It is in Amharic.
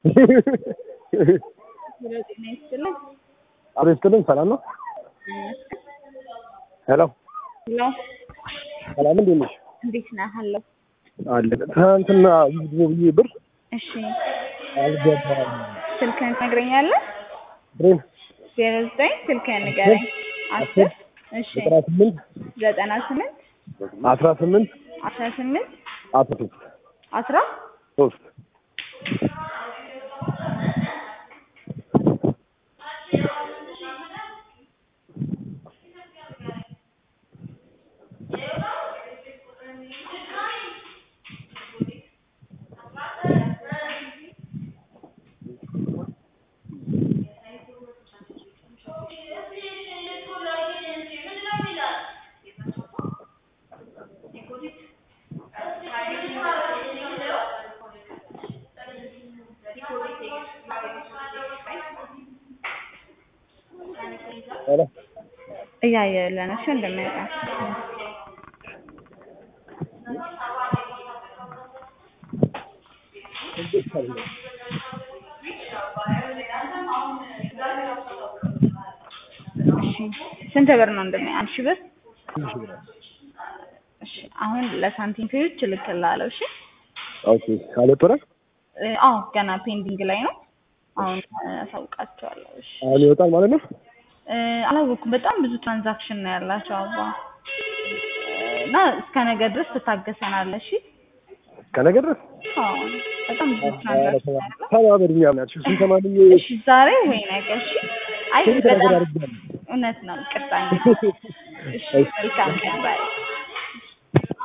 ጤና ይስጥልኝ። አቶ ይስጥልኝ ሰላም ነው? ሄሎ ሄሎ ሰላም እንዴት ነሽ? እንዴት ነህ? አለሁ። አለ ትናንትና ይግቡ ብዬ ብር እሺ አልገባም። ስልክህን ትነግረኛለህ? ብሬን ዜሮ ዘጠኝ ስልክህን ንገረኝ። አስር እሺ ዘጠና ስምንት ዘጠና ስምንት አስራ ስምንት አስራ ስምንት አስራ ሶስት አስራ ሶስት ሄሎ እያየሁልህ ነው። እሺ እንደሚያውቃ እሺ ስንት ብር ነው እንደሚያ አንድ ሺህ ብር ትንሽ ብር እሺ አሁን ለሳንቲም ፔዎች እልክልሃለሁ እሺ ኦኬ አልወጣም እ አዎ ገና ፔንዲንግ ላይ ነው አሁን አሳውቃቸዋለሁ እሺ አሁን ይወጣል ማለት ነው። እ አላወኩም በጣም ብዙ ትራንዛክሽን ነው ያላቸው አባ እና እስከ ነገ ድረስ ትታገሰናለህ እሺ ከነገ ድረስ አዎ በጣም ብዙ ትራንዛክሽን ነው ያለው ተባበሪኛ ናቸው ስንተማንዬ እሺ ዛሬ ወይ ነገ እሺ አይ ስንት ነገር በጣም አድርጋለሁ እውነት ነው ይቅርታ እንግዲህ እሺ መልካም ቀን ባይ